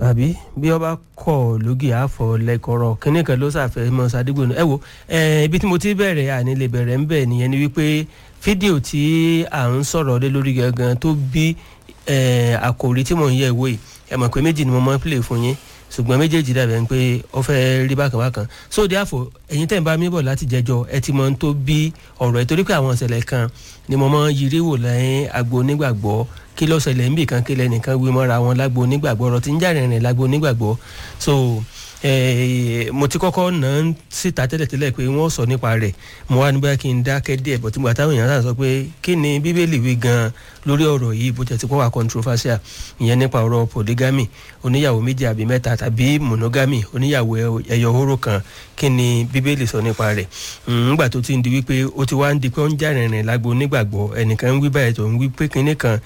àbí bí ọba kọ lógì àfọ lẹkọrọ kínní kan ló ṣàfẹ́ mọ sàdúgbò náà ẹ wo ibi tí mo ti bẹ̀rẹ̀ àní lè bẹ̀rẹ̀ ń bẹ̀ nìyẹn ni wípé fídíò tí à ń sọ̀rọ̀ lé lórí gangan tó bí àkòrí tí mò ń yẹ̀ wò yìí ẹ mọ̀ pé méjì ni mo máa ń play fún yín ṣùgbọ́n méjèèjì dàbẹ̀ ń pé ó fẹ́ rí bákan bákan so therefore ẹ̀yin tẹ̀ ń bá mi bọ̀ láti jẹjọ ẹ ti mọ ohun tó bí ọ̀rọ̀ ẹ̀ torí pé àwọn ìṣẹ̀lẹ̀ kan ni mo máa ń yiri wò lẹ́yìn agbo onígbàgbọ́ kí ló ṣẹlẹ̀ níbì kan kí lẹ́nìkan wí mọ́ra wọn lágbo onígbàgbọ́ ọ̀rọ̀ tí ń jà rìnrìn lágbo onígbàgbọ́ so mo ti kọ́kọ́ nà án síta tẹ́lẹ̀tẹ́lẹ̀ pé wọ́n sọ nípa rẹ̀ mo wá níbẹ̀ kí n dákẹ́ díẹ̀ bọ̀ tí mo àtàwọn èèyàn sọ pé kí ni bíbélì wí gan lórí ọ̀rọ̀ yìí bó tẹ̀ ti kọ́ wà controversial ìyẹn nípa ọ̀rọ̀ polygamy oníyàwó méjì àbí mẹ́ta tàbí monogamy oníyàwó ẹyọ hóró kan kí ni bíbélì sọ nípa rẹ̀ ńgbà tó ti ń di wípé ó ti wá ń di pé ó ń jà rìnrìn lágbo onígbàgbọ́ ẹnìkan ń wí báyìí tó ń wí pé kinní kan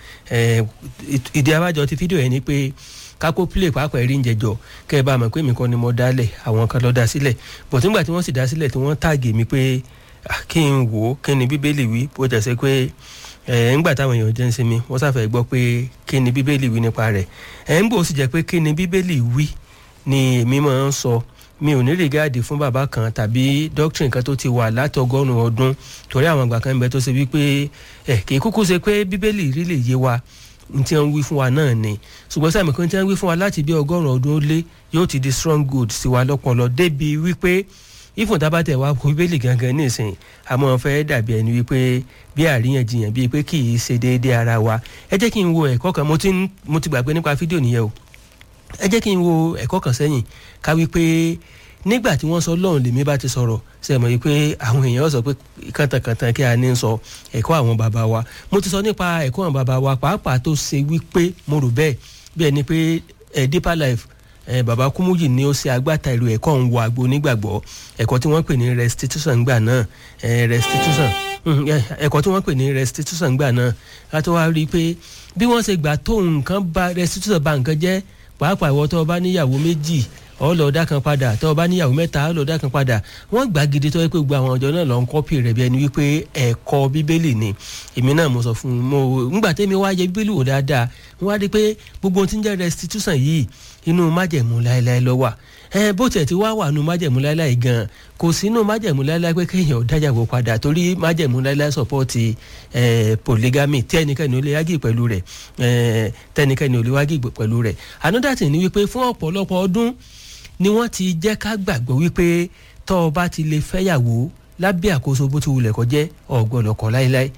ìdí abájọ ti fídíò yẹn ni pé kákó play pàápàá erí ń jẹjọ kẹ ẹ bá mọ̀ pé mi kan ni mo dálẹ̀ àwọn kan lọ dá sílẹ̀ bọ̀tí nígbà tí wọ́n sì dá sílẹ̀ tí wọ́n tààgì mi pé kí n wò ó kí ni bíbélì wí bó jẹ́ sẹ́ pé ẹ̀ ńgbà táwọn èèyàn jẹ́ ń sinmi wọ́n sáfẹ́ gbọ́ pé kí ni bíbélì wí nípa rẹ̀ ẹ̀ ń bò ó sì jẹ́ pé kí ni bíbélì wí ni èmi máa ń sọ mi ò ní rìgáàdì fún bàbá kan tàbí doctrine kan tó ti wà láti ọgọ́rùn-ún ọdún torí àwọn àgbà kan ń bẹ tó ṣe wípé ẹ̀ kì í kúkú ṣe pé bíbélì rí lè yé wa n tí wọ́n wí fún wa náà ni ṣùgbọ́n sáà mẹ́kan tí wọ́n wí fún wa láti bí ọgọ́rùn-ún ọdún ó lé yóò ti di strong good sí wa lọ́pọ̀lọ́ débi wípé ìfún tábàtẹ̀ wa kó bíbélì gangan nísìnyí àmọ́ fẹ́ dàbí ẹni wípé bí àríyànjiyàn bíi pé kì í ṣe déédéé ara wa ẹ jẹ́ kí n wo ẹ̀kọ́ kan mo ti gbàgbé nípa fídíò nìyẹn o ẹ jẹ́ kí n wo ẹ̀kọ́ kan sẹ́yìn ká wípé nígbà tí wọ́n sọ lọ́run lèmi bá ti sọ̀rọ̀ ṣe mọ̀ yìí pé àwọn èèyàn sọ pé kàntàkàntàn kí a ní sọ ẹ̀kọ́ àwọn bàbá wa mo ti sọ nípa ẹ̀kọ́ àwọn bàbá wa pàápàá tó ṣe wípé mo rò bẹ́ẹ̀ bí ẹni pé ẹ̀ deeper life ẹ̀ bàbá kúmúyì ni ó ṣe agbátẹrù ẹ̀kọ́ ń wo àgbo onígbàgbọ́ ẹ̀kọ́ tí wọ́n pè ní restitution gbà náà ẹ̀ restitution ẹ̀kọ́ tí wọ́n pè ní restitution gbà náà láti wá rí i pé bí wọ́n ṣe gbà tó nǹkan ba restitution ba nǹkan jẹ́ pàápàá ìwọ tó o bá níyàwó méjì ọlọ́ọ̀dá kan padà tó o bá níyàwó mẹ́ta ọlọ́ọ̀dá kan padà wọ́n gbà gidi tó yẹ pé gbogbo àwọn ọjọ́ náà lọ ń kọ́pì rẹ̀ bí ẹni wípé ẹ̀kọ́ bíbélì ni èmi náà mo sọ fún un mo ńgbà tẹ́mi wá yẹ bíbélì wò dáadáa wọ́n wá rí i pé gbogbo ohun tí ń jẹ́ restitution yìí inú májẹ̀mú láéláé ló wà ẹ bó tiẹ̀ ti wá wà nù májẹ̀mú láéláé gan kò sínú májẹ̀mú láéláé pé kéèyàn dájàgbó padà torí májẹ̀mú láéláé sọ̀pọ̀tì polygamy tí ẹnikẹ́ni ò lè yági pẹ̀lú rẹ̀ tẹnikẹ́ni ò lè wági pẹ̀lú rẹ̀ another thing ni wípé fún ọ̀pọ̀lọpọ̀ ọdún ni wọ́n ti jẹ́ ká gbàgbọ́ wípé tọ́ ọ bá ti lè fẹ́yàwó lábẹ́ àkóso bó ti wulẹ̀ kó jẹ́ ọ̀gbọ́dọ̀kọ̀ láéláé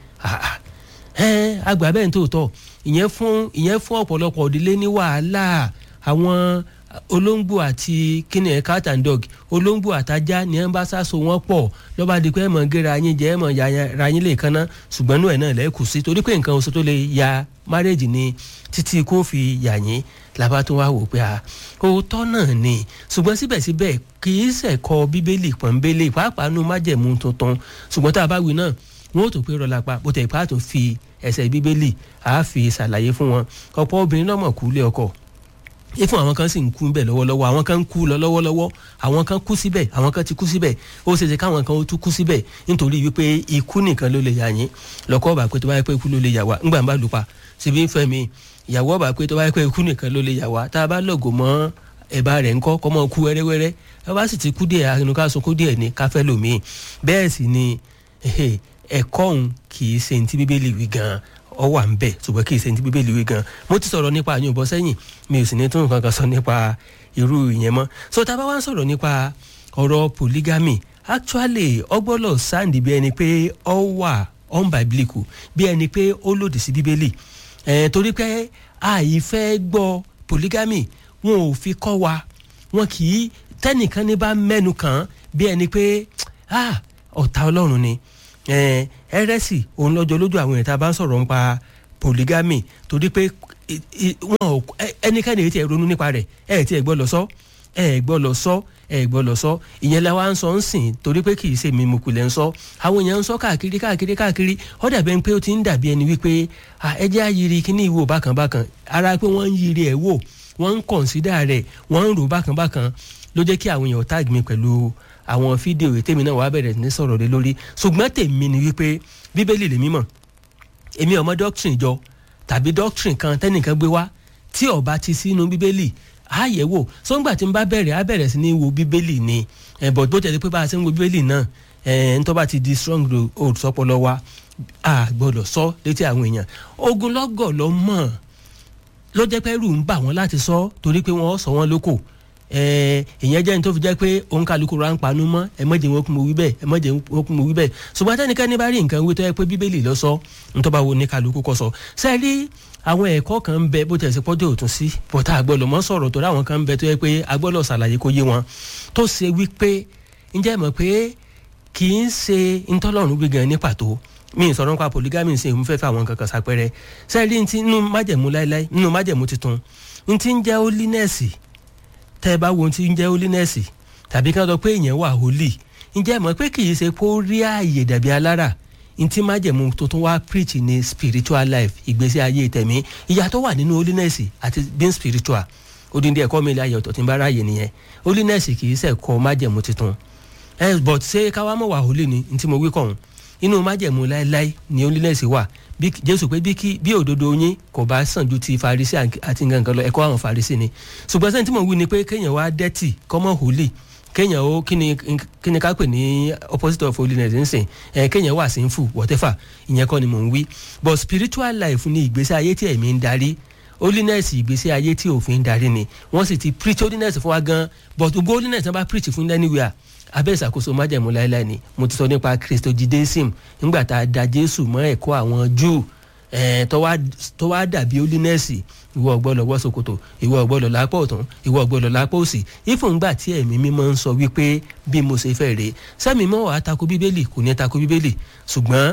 àgbà bẹ́ẹ̀ ní tòótọ́ ìyẹn fún ìyẹn fún ọ̀pọ̀lọpọ̀ òdílé ní wàhálà àwọn olóńgbò àti kíni ẹ̀ cat and dog olóńgbò àtajá ni ẹ̀ ń bá sáso wọn pọ̀ lọ́ba di pé ẹ̀ mọ̀ gẹ́ra yín jẹ́ ẹ̀ mọ̀ ra yín lè kanná ṣùgbọ́n inú ẹ̀ náà lẹ́kù sí torí pé nǹkan oṣù tó lè ya márèjì ni títí kó fi yà yín làbá tó wá wò pé a òótọ́ náà ni ṣùgbọ́n síbẹ̀síbẹ̀ kì í ṣẹ̀kọ́ bíbélì pọ̀nbélé pàápàá nu májẹ̀mú tuntun ṣùgbọ́n tá a bá wí náà wọn ò tó pé rọlá pa bó tẹ̀ ipá tó fi ẹsẹ̀ bíbélì àá fi ṣàlàyé fún wọn ọ̀pọ̀ obìnrin náà mọ̀ kú lé ọkọ ifun àwọn kan sì ń kú bẹ́ẹ̀ lọ́wọ́lọ́wọ́ àwọn kan ń kú lọ lọ́wọ́lọ́wọ́ àwọn kan kú síbẹ̀ àwọn kan ti kú síbẹ̀ ó ṣeéṣe káwọn kan ó tún kú síbẹ̀ nítorí wípé ikú nìkan ló lè yà yín lọ́kọ́ ọ̀bà pé tó bá yẹ pé ikú ló lè yà wá ńgbà ń bá lù pa síbi ń fẹ́ mi ìyàwó ọ̀bà pé tó bá yẹ pé ikú nìkan ló lè yà wá tá a bá lọ̀gọ̀ mọ́ ẹ̀bá rẹ̀ ńkọ́ kọ́ mọ́ kú wẹ́rẹ́wẹ́rẹ́ ẹ bá sì ti kú díẹ̀ àrùn ká sunkún díẹ̀ ní káfẹ́ lòmíì bẹ́ẹ̀ sì ni ẹ̀kọ́ òun kì í ṣe ní ti bíbélì wí gan-an ọ wà ń bẹ ṣùgbọ́n kì í ṣe ní ti bíbélì wí gan mo ti sọ̀rọ̀ nípa àyùn bọ́ sẹ́yìn mi ò sì ní tún nǹkan kan sọ nípa irú ìyẹn mọ́ so tá a bá wá ń sọ̀rọ̀ nípa ọ̀rọ̀ polygamy actually ọgbọ́lọ̀ sáǹdì bí ẹni pé ọ wà unbiblical bí ẹni pé ó lòdì sí bíbélì ẹ̀ torí pé àìfẹ́ gbọ́ polygamy wọn ò fi kọ́ wa wọn kì í tẹ́nìkan ní bá mẹ́nu kàn bí ẹni pé ọ̀tá ọlọ́run ni ẹrẹsì òun lọ́jọ́ lójú àwọn èèyàn tá a bá ń sọ̀rọ̀ nípa polygamy torí pé wọn ò ẹnikẹ́ni èyí tí ẹ ronú nípa rẹ̀ ẹ ti ẹ gbọ́ lọ sọ ẹ gbọ́ lọ sọ ẹ gbọ́ lọ sọ ìyẹn la wá ń sọ ń sìn torí pé kì í ṣe mi mo kulẹ̀ ń sọ àwọn èèyàn ń sọ káàkiri káàkiri káàkiri ó dàbí ẹni pé ó ti ń dàbí ẹni wípé ẹ jẹ́ àyírí kíní ìwò bákan bákan ara pé wọ́n ń yiri ẹ̀ wò wọ́n ń kọ̀ǹsídà rẹ̀ wọ́n ń rò bákan bákan ló jẹ́ kí àwọn èèyàn tag mi pẹ̀lú àwọn fídíò tèmi náà wàá bẹ̀rẹ̀ ní sọ̀rọ̀ lé lórí ṣùgbọ́n tèmi ni wípé bíbélì lèmi mọ̀ èmi ọmọ doctrine jọ tàbí doctrine kan tẹ́nìkan gbé wá tí ó bá ti sínú bíbélì á yẹ̀ wò sọ́ngbà tí n bá bẹ̀rẹ̀ á bẹ̀rẹ̀ sí ní wo bíbélì ni but bó tẹ̀lé pé bá a ṣe ń wo bíbélì náà ntọ́ bá ti di strong hold sọpọlọ wa a gbọ́dọ̀ sọ létí àwọn èèyàn ogunlọ́gọ̀ lọ mọ̀ ló jẹ́ pé ẹrù ń bà wọ́n láti sọ torí pé wọ́n sọ wọ́n lóko ìyẹn jẹ́ ní tó fi jẹ́ pé òun kálukú ra ń panú mọ́ ẹ mọ̀jẹ̀ wọn kún mo wí bẹ́ẹ̀ ẹ mọ̀jẹ̀ wọn kún mo wí bẹ́ẹ̀ ṣùgbọ́n tẹ́nikẹ́ni bá rí nǹkan wí tó yẹ pé bíbélì lọ sọ ntọ́ bá wo ní kálukú kọ́ sọ sẹ́ẹ̀rí àwọn ẹ̀kọ́ kan ń bẹ bó tẹ̀ sí pọ́jọ́ òtún sí bọ́tà àgbọ̀lọ̀ mọ́ sọ̀rọ̀ tó ráwọn kan ń bẹ tó yẹ pé agbọ́lọ̀ ṣàlàyé kó yé wọn tó ṣe wípé ǹjẹ́ mọ̀ pé kì í ṣe ntọ́lọ́run gbígan ní pàtó mi ì sọ̀rọ̀ nípa polygamy ṣe ìmúfẹ́ fẹ́ àwọn kankan sápẹ́rẹ́ sẹ́ẹ̀rí ntí nínú májẹ̀mú láéláé nínú májẹ̀mú tuntun ntí ń jẹ́ holiness tẹ́ ẹ bá wo ntí ń jẹ́ holiness tàbí ká sọ pé èèyàn wà holy ǹjẹ́ mọ̀ pé kì í ṣe kó rí ààyè dàbí alára ntí májẹ̀mú tuntun wá preach ní spiritual life ìgbésí ayé tẹ̀mí ìyàtọ̀ wà nínú holiness àti being spiritual odindi ẹ̀kọ́ mi ilé ayé ọ̀tọ̀ tí ń bá ráàyè nìyẹn holiness kì í ṣẹ̀kọ́ májẹ̀mú tuntun ẹ but ṣé káwá mọ̀ wà holy ni ntí mo wí kọ̀hún inú májẹ̀mú láéláé ni holiness wà bí jésù pé bí kí bí òdodo yín kò bá sàn ju ti farisi àti nǹkan lọ ẹ̀kọ́ àwọn farisi ni ṣùgbọ́n sẹ́ni tí mo wí ni pé kéèyàn wá dẹ́tì kọ́mọ́ holy kéèyàn ó kí ni kí ni ká pè ní opposite of holiness ń sìn ẹ kéèyàn wà sinful whatever ìyẹn kọ́ ni mò ń wí but spiritual life ni ìgbésí ayé tí ẹ̀mí ń darí holiness ìgbésí ayé tí òfin ń darí ni wọ́n sì ti preach holiness fún wa gan but gbogbo holiness náà bá preach fún anywhere abẹ́ ìṣàkóso májẹ̀mú láéláé ni mo ti sọ nípa christojidesim nígbà tá a da jésù mọ́ ẹ̀kọ́ àwọn júù tó wá dàbí holiness ìwọ ọgbọ́dọ̀ wọ ṣòkòtò ìwọ ọgbọ́dọ̀ lápá ọ̀tún ìwọ ọgbọ́dọ̀ lápá òsì ìfúngbà tí ẹ̀mí mímọ́ ń sọ wípé bí mo ṣe fẹ́ rèé sẹ́mi mọ́ wàá tako bíbélì kò ní tako bíbélì ṣùgbọ́n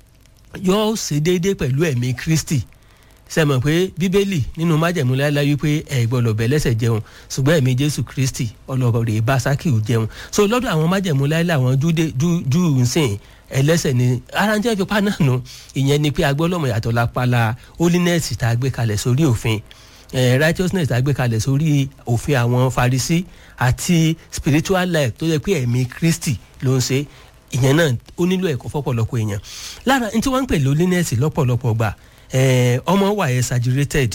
yóò ṣe déédéé pẹ̀lú ẹ̀mí kristi sẹ́mọ̀ pé bíbélì nínú májẹ̀mú láéláé wípé ẹ̀ gbọ́dọ̀ bẹ̀ lẹ́sẹ̀ jẹun ṣùgbọ́n ẹ̀mí jésù kristi ọlọ́ọ̀rẹ́ bá sákìú jẹun so lọ́dọ̀ àwọn májẹ̀mú láéláé àwọn júù ń sìn ẹlẹ́sẹ̀ ni ara ń jẹ́ fipá náà nù ìyẹn ni pé agbọ́lọ́mọ yàtọ̀ lápálá holiness tá a gbé kalẹ̀ sórí òfin righteousness tá a gbé kalẹ̀ sórí òfin àwọn farisi àti spiritual life tó yẹ pé ẹ̀mí kristi ló ń ṣe ìyẹn náà ó nílò ẹ̀kọ́ fọ́pọ̀lọpọ̀ èèyàn lára ní tí wọ́n ń pè holiness lọ́pọ̀lọpọ̀ gbà ọmọ wà exaggerated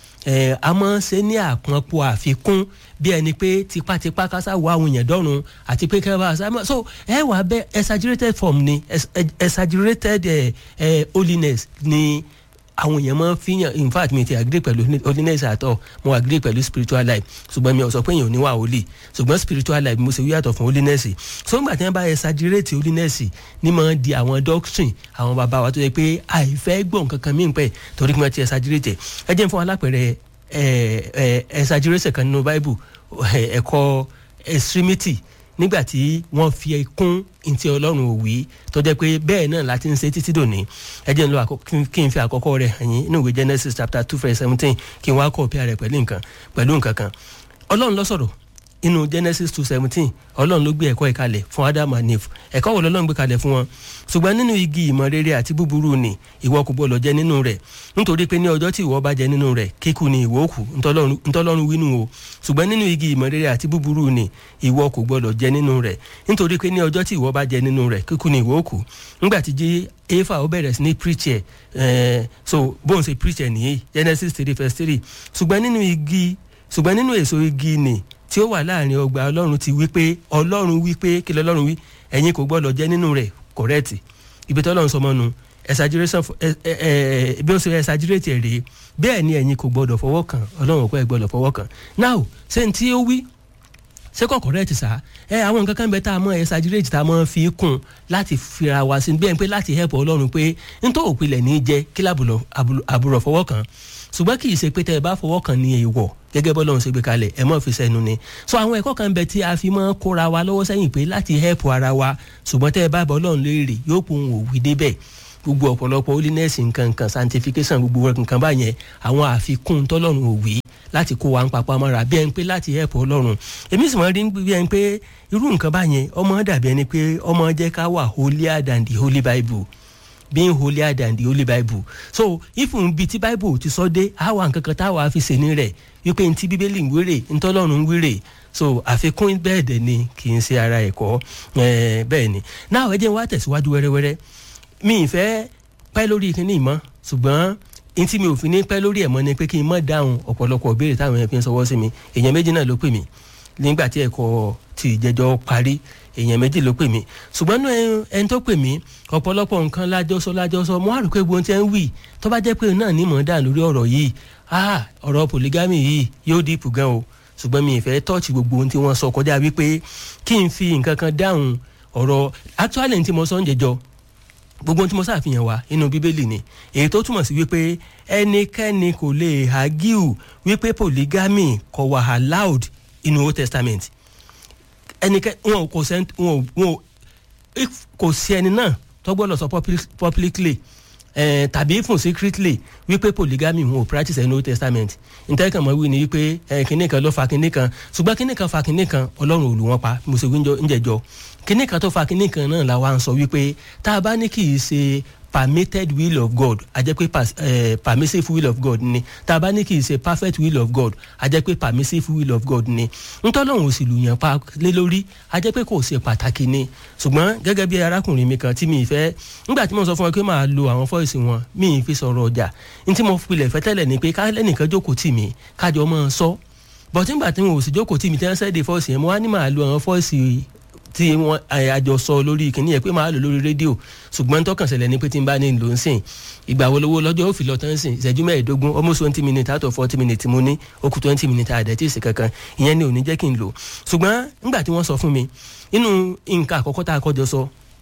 a máa ń ṣe ní àpọ̀npọ̀ àfikún bí ẹni pé tipátipá kásá wọ àwọn èèyàn dọ́run àti pé kẹ́rẹ́ bá a sá so ẹ wà bẹ exaggerated form ni exaggerated holiness ni àwọn èèyàn máa ń fihàn in fact mi ti agree pẹ̀lú holiness àtọ̀ mo agree pẹ̀lú spiritual life ṣùgbọ́n mi ò sọ pé èèyàn ò ní wà holy ṣùgbọ́n spiritual life mo ṣe wí yàtọ̀ fún holiness so nígbà tí wọ́n bá exaggerate holiness ní máa di àwọn doctrine àwọn bàbá wa tó yẹ pé àìfẹ́ gbọ̀n kankan mí pẹ́ torí pé wọ́n ti exaggerate ẹ jẹ́ fún alápẹ̀rẹ̀ exaggeration kan nínú bible ẹ̀kọ́ extremity nígbà tí wọ́n fi kún ntí ọlọ́run òwì tó jẹ́ pé bẹ́ẹ̀ náà láti ń ṣe títí dòní ẹ jẹ́ n lọ kí n fi àkọ́kọ́ rẹ̀ hàn yín nínú ìwé genesis chapter two verse seventeen kí n wá kọ́ ọ̀pẹ́ rẹ̀ pẹ̀lú nǹkan pẹ̀lú nǹkan kan ọlọ́run ló sọ̀rọ̀ inú genesis two seventeen ọlọ́run ló gbé ẹ̀kọ́ ìkalẹ̀ fún adam and eve ẹ̀kọ́ wo lọ́lọ́run gbé kalẹ̀ fún wọn ṣùgbọ́n nínú igi ìmọ̀ rere àti búburú ni ìwọ kò gbọdọ̀ jẹ nínú rẹ̀ nítorí pé ní ọjọ́ tí ìwọ bá jẹ nínú rẹ̀ kíkú ni ìwọ kù ntọ́lọ́run wínú o ṣùgbọ́n nínú igi ìmọ̀ rere àti búburú ni ìwọ kò gbọdọ̀ jẹ nínú rẹ̀ nítorí pé ní ọjọ́ tí ìwọ bá jẹ nínú rẹ̀ kíkú ni ìwọ kù nígbà tí jí efa ó bẹ̀rẹ̀ sí ní preach ẹ̀ so bóun ṣe preach ẹ̀ nìyí genesis three verse three ṣùgbọ́n nínú igi ṣùgbọ́n nínú èso igi ni tí ó wà láàrin ọgbà ọlọ́run ti wí pé ọlọ́run wí pé kí lọ́lọ́run wí ẹ̀yin kò gbọ́dọ̀ jẹ nínú rẹ̀ correct ibi tí ọlọ́run sọmọ nu exaggeration bí ó ṣe exaggerate ẹ̀ rèé bẹ́ẹ̀ ni ẹ̀yin kò gbọ́dọ̀ fọwọ́ kàn ọlọ́run kò ẹ̀ gbọ́dọ̀ fọwọ́ kàn now ṣé n tí ó wí ṣé kò correct sá ẹ àwọn nǹkan kan bẹ tá a mọ exaggerate tá a mọ fi kún láti fira wa sí bẹ́ẹ̀ pé láti help ọlọ́run pé n tó òpilẹ̀ ní jẹ́ kí àbúrò fọwọ́ kàn ṣùgbọ́n kì í ṣe pé tẹ́ ẹ bá fọwọ́ kàn ní èèwọ̀ gẹ́gẹ́ bọ́ lọ́run ṣe gbé kalẹ̀ ẹ mọ̀ fi sẹ́nu ni so àwọn ẹ̀kọ́ kan bẹ tí a fi mọ́ kóra wa lọ́wọ́ sẹ́yìn pé láti help ara wa ṣùgbọ́n tẹ́ ẹ bá bọ́ lọ́run léèrè yóò pọ̀ òun òwì débẹ̀ gbogbo ọ̀pọ̀lọpọ̀ holiness nǹkan nǹkan sanctification gbogbo nǹkan báyẹn àwọn àfikún tọ́lọ́run òwì láti kó wa ń papá mọ́ra bí ẹni pé láti help ọlọ́run èmi sì mọ̀ rí bí ẹni pé irú nǹkan báyẹn ọmọ dàbí ẹni pé ọmọ jẹ́ ká wà holier than the holy bible being holier than the holy bible so ifun bi ti bible ti sọ dé àwa nǹkan kan táwa fi ṣe ní rẹ̀ wípé ntí bíbélì ń wéré ntọ́lọ́run ń wéré so àfikún bẹ́ẹ̀ dẹ̀ ni kì í ṣe ara ẹ̀kọ́ bẹ́ẹ̀ ni náà ẹ jẹ́ wá tẹ̀síwájú wẹ́rẹ́wẹ́rẹ́ mi ì fẹ́ pẹ́ lórí kíní ìmọ̀ ṣùgbọ́n n tí mi ò fi ní pẹ́ lórí ẹ̀ mọ́ ni pé kí n mọ̀ dáhùn ọ̀pọ̀lọpọ̀ ìbéèrè táwọn èèyàn fi ń sọwọ́ sí mi èèyàn méjì náà ló pè mí nígbà tí ẹ̀kọ́ ti ìjẹ́jọ́ parí èèyàn méjì ló pè mí ṣùgbọ́n náà ẹni tó pè mí ọ̀pọ̀lọpọ̀ nǹkan lájọsọ lájọsọ mo wá rò pé gbogbo tí ẹ ń wì tó bá jẹ́ pé náà ní mọ̀ dà lórí ọ̀rọ̀ yìí ah ọ̀rọ̀ polygamy yìí yóò dìpù gan o ṣùgbọ́n mi ì fẹ́ tọ́ọ̀chì gbogbo ohun tí wọ́n sọ kọjá wípé kí n fi nǹkan kan dáhùn ọ̀rọ̀ actually tí mo sọ ń jẹjọ gbogbo ohun tí mo ṣàfihàn wá inú bíbélì ni èyí tó túmọ̀ sí wípé ẹnikẹ́ni kò lè argue wípé polygamy kò wà allowed inú old testament ẹnikẹ́ni wọn kò sẹ́ wọn wọn kò sí ẹni náà tó gbọ́dọ̀ sọ publicly eh, tàbí fún secretly wípé polygamy wọn ò practice ẹni old testament ntẹ́kàn mọ́ wí ni wípé kinní kan ló fa kinní kan ṣùgbọ́n kinní kan fa kinní kan ọlọ́run ò lù wọ́n pa mo ṣe wí ń jẹjọ́ kinní kan tó fa kinní kan náà la wá ń sọ wípé tá a bá ní kì í ṣe permitted will of God a jẹ́ pé uh, permissive will of God ni tá a bá ní kì í ṣe perfect will of God a jẹ́ pé permissive will of God ni ntọ́lọ́hún sì lù yàn pa lé lórí a jẹ́ pé kò ṣe pàtàkì ni ṣùgbọ́n gẹ́gẹ́ bí arákùnrin mi kan tí mi fẹ́ nígbà tí mo sọ fún ọ pé máa lo àwọn fọ́ìsì wọn mi ì fi sọ̀rọ̀ ọjà n tí mo pilẹ̀ fẹ́ tẹ́lẹ̀ ni pé ká lẹ́nìkan jókòó tì mí kájọ mọ́ ọ sọ bọ̀tí nígbà tí mo sì jókòó tì mí tí wọ́n sẹ́ẹ̀dẹ̀ fọ́ìsì yẹn mo wá ní máa lo àwọn fọ́ìsì tí wọn àjọ sọ lórí kìnìún yẹn pé máa lò lórí rédíò ṣùgbọ́n tọkàn ṣẹlẹ̀ ni pé tí n bá ní lò ń sìn ìgbà wo lówó lọ́jọ́ ó fi lọ tán sìn ìṣẹ́jú mẹ́ẹ̀ẹ́dógún almost twenty minutes out of forty minutes mo ní ó kù twenty minutes àdẹ́tí ìsìn kankan ìyẹn ni ò ní jẹ́ kí n lò ṣùgbọ́n nígbà tí wọ́n sọ fún mi inú nǹkan àkọ́kọ́ tá a kọ́jọ sọ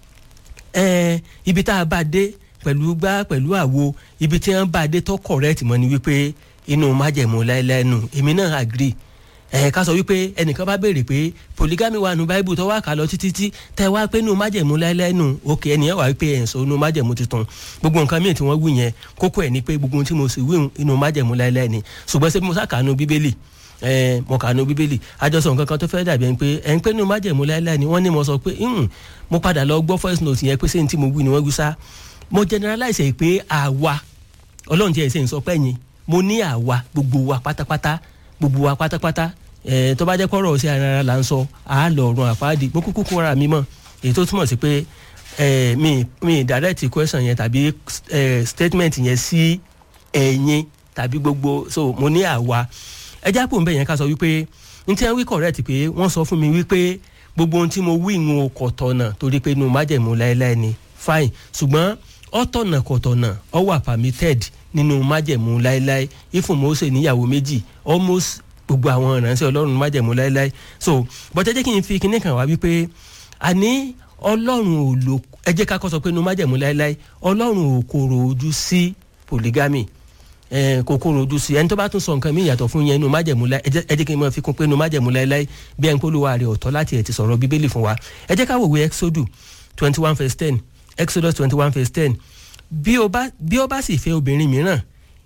ibi tá a bá dé pẹ̀lú gbá pẹ̀lú àwo ibi tí wọ́n bá dé tó correct mọ́ ni wípé inú májẹ̀mú láéláé nù èmi náà agree ẹ ká sọ wípé ẹnìkan bá béèrè pé polygamy wà nù báíbù tó wà ká lọ títí tí tẹ wá pé nù májẹ̀mú láéláé nù òkè ẹnìyẹn wà wípé ẹ̀ ń sọ nù májẹ̀mú tuntun gbogbo nǹkan míì tí wọ́n wí yẹn kókó ẹ̀ ni pé gbogbo ohun tí mo sì wí inú májẹ̀mú láéláé ni ṣùgbọ́n ṣé mo sá kà nù bíbélì ẹ mo kà nù bíbélì àjọsọ nǹkan kan tó fẹ́ dàbí ẹni pé ẹ̀ ń pé nù májẹ̀mú láéláé ni wọ́n ní mo sọ pé mo padà lọ gbọ́ voice note yẹn pé ṣé ní tí mo wí ni wọ́n wí sá mo generalize pé àwa ọlọ́run tí ẹ̀ ṣe ń sọ pẹ́yìn mo ní àwa gbogbo wa pátápátá gbogbo wa pátápátá ẹ tó bá jẹ́ kọ́rọ̀ sí ara là ń sọ à á lọ ọ̀run àpáàdì mo kúkú kóra mi mọ̀ èyí tó túmọ̀ sí pé ẹ mi mi direct question yẹn tàbí ẹ statement yẹn sí ẹ̀yin tàbí gbogbo so mo ní àwa ẹ já pò ń bẹ̀ yẹn ká sọ wípé n tí wọ́n wí correct pé wọ́n sọ fún mi wípé gbogbo ohun tí mo wí ń kọ̀ tọ̀nà torí pé inú májẹ̀mú láéláé ni fine ṣùgbọ́n ọ̀tọ̀nà kọ̀tọ̀nà ọ wà permitted nínú májẹ̀mú láéláé ifun Mósè níyàwó méjì almost gbogbo àwọn ìránṣẹ́ ọlọ́run májẹ̀mú láéláé so bọ́tẹ́ jẹ́ kí n fi kinní kan wá wípé àní ọlọ́run ò lò ẹ jẹ́ ká kọ́ sọ pé inú májẹ̀mú láéláé ọlọ́run ò kòrò ojú sí polygamy kò kòrò ojú sí ẹni tó bá tún sọ nǹkan míì yàtọ̀ fún yẹn inú májẹ̀mú láéláé ẹ jẹ́ kí n máa fi kún pé inú májẹ̀mú láéláé bí ẹni polówó ààrẹ ọ̀tọ̀ láti ẹ̀ ti sọ̀rọ̀ bíbélì fún wa ẹ jẹ́ ká wòwe exodus twenty one verse ten exodus twenty one verse ten bí ó bá sì fẹ́ obìnrin mìíràn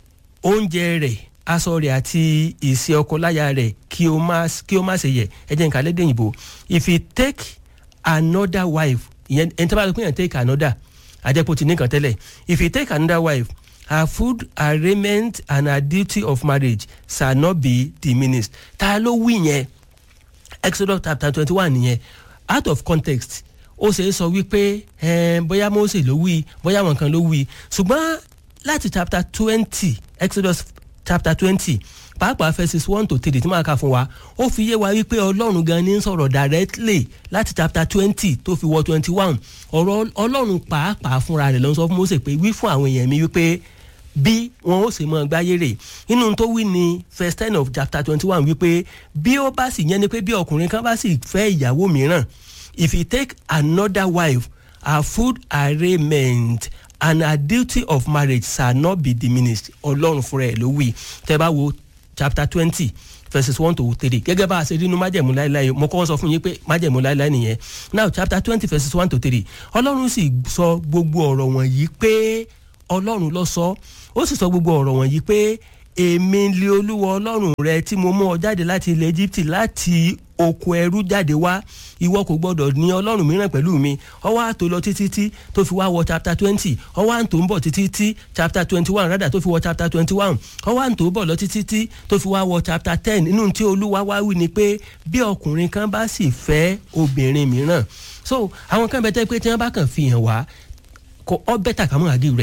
oúnjẹ rẹ̀ aṣọ rẹ̀ àti ìṣe ọkọ láya rẹ̀ kí o má kí o má ṣe yẹ ẹ jẹ́ nǹkan lédè òyìnbó if you take another wife ìyẹn ẹni tó bá lọ pé yẹn take another àjẹpọ̀ ti nìkan tẹ́lẹ̀ if you take another wife her food her raiment and her duty of marriage shall not be diminished ta ló wí yẹn exodus chapter twenty one nìyẹn out of context ó ṣe é sọ wípé bóyá Mósè ló wí bóyá àwọn kan ló wí ṣùgbọ́n láti chapter twenty exodus chapter twenty pàápàá verses one to three tí màá kà fún wa ó fi yé wa wípé ọlọ́run gan ni ń sọ̀rọ̀ directly láti chapter twenty tó fi wọ twenty one ọ̀rọ̀ ọlọ́run pàápàá fúnra rẹ̀ ló ń sọ fún Mósè pé wí fún àwọn èèyàn mi wípé bí wọn ó sì mọ gbáyé rè inú tó wí ní verse ten of chapter twenty one wípé bí ó bá sì yẹn ni pé bí ọkùnrin kan bá sì fẹ́ ìyàwó mìíràn if he take another wife her food her raiment and her duty of marriage shall not be diminished ọlọ́run fúnra ẹ̀ ló wí tẹ́ bá wo chapter twenty verses one to three gẹ́gẹ́ bá a ṣe rí inú májẹ̀mú láéláé mo kọ́ sọ fún yín pé májẹ̀mú láéláé nìyẹn now chapter twenty verses one to three ọlọ́run sì sọ gbogbo ọ̀rọ̀ wọ̀nyí pé ọlọ́run ló sọ ó sì sọ gbogbo ọ̀rọ̀ wọ̀nyí pé èmi lé olúwa ọlọ́run rẹ tí mo mú ọ jáde láti ilẹ̀ Egypt láti oko ẹrú jáde wá ìwọ kò gbọdọ̀ ní ọlọ́run mìíràn pẹ̀lú mi ọwọ́ àtò lọ títí tí tó fi wá wọ chapter twenty ọwọ́ àtò ń bọ̀ títí tí chapter twenty one rádà tó fi wọ chapter twenty one ọwọ́ àtò bọ̀ lọ títí tí tó fi wá wọ chapter ten nínú tí olúwa wá wí ni pé bí ọkùnrin kan bá sì fẹ́ obìnrin mìíràn so àwọn kan bẹ tẹ́ pé tí wọ́n bá kàn fi hàn wá kọ ọ bẹ́tà ká mọ́ àgé rẹ̀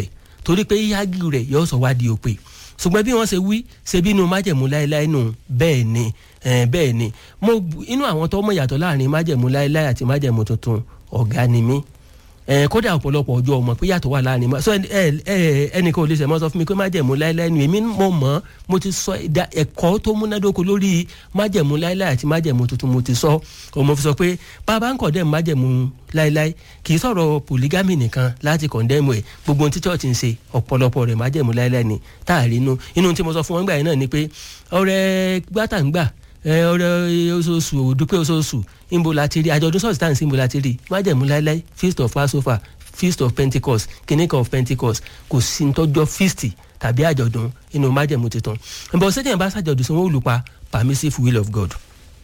torí pé yíyági rẹ̀ yóò sọ wá di òpè ṣùgbọ́n bí wọ́n ṣe wí ṣe bínú májẹ̀mú láéláé nù bẹ́ẹ̀ ni bẹ́ẹ̀ ni mo inú àwọn tó mọ̀ yàtọ̀ láàrin májẹ̀mú láéláé àti májẹ̀mú tuntun ọ̀gá ni mí kódà ọ̀pọ̀lọpọ̀ ọjọ́ ọmọ pé yàtọ̀ wà láàrin ma so ẹnìkan ò lè sẹ̀ mọ́ sọ fún mi pé májẹ̀mú láéláé ni èmi mo mọ̀ mo ti sọ ẹ̀kọ́ tó múnádóko lórí májẹ̀mú láéláé àti májẹ̀mú tuntun mo ti sọ mo fi sọ pé bàbá ń kọ̀dẹ̀ májẹ̀mú láéláé kì í sọ̀rọ̀ polygamy nìkan láti kọ̀ndẹ́mù ẹ̀ gbogbo ohun tí church ń ṣe ọ̀pọ̀lọpọ̀ rẹ̀ májẹ̀mú láéláé ni táàrí inú inú tí mo sọ fún wọn gbà yẹn náà ni pé ọ̀rẹ́ gbàtàǹgbà ọ̀rẹ́ oṣooṣù òdúpẹ́ oṣooṣù ìbò láti rí àjọ̀dún sọ́ọ̀sì táǹsì ìbò láti rí májẹ̀mú láéláé feast of passover feast of pentecost kìnìkan of pentecost kò sí tọ́jọ́ feast tàbí àjọ̀dún inú májẹ̀mú tuntun ìbọn sẹ́yìn bá ṣàjọ̀dún sí wọn olùpa permissive will of god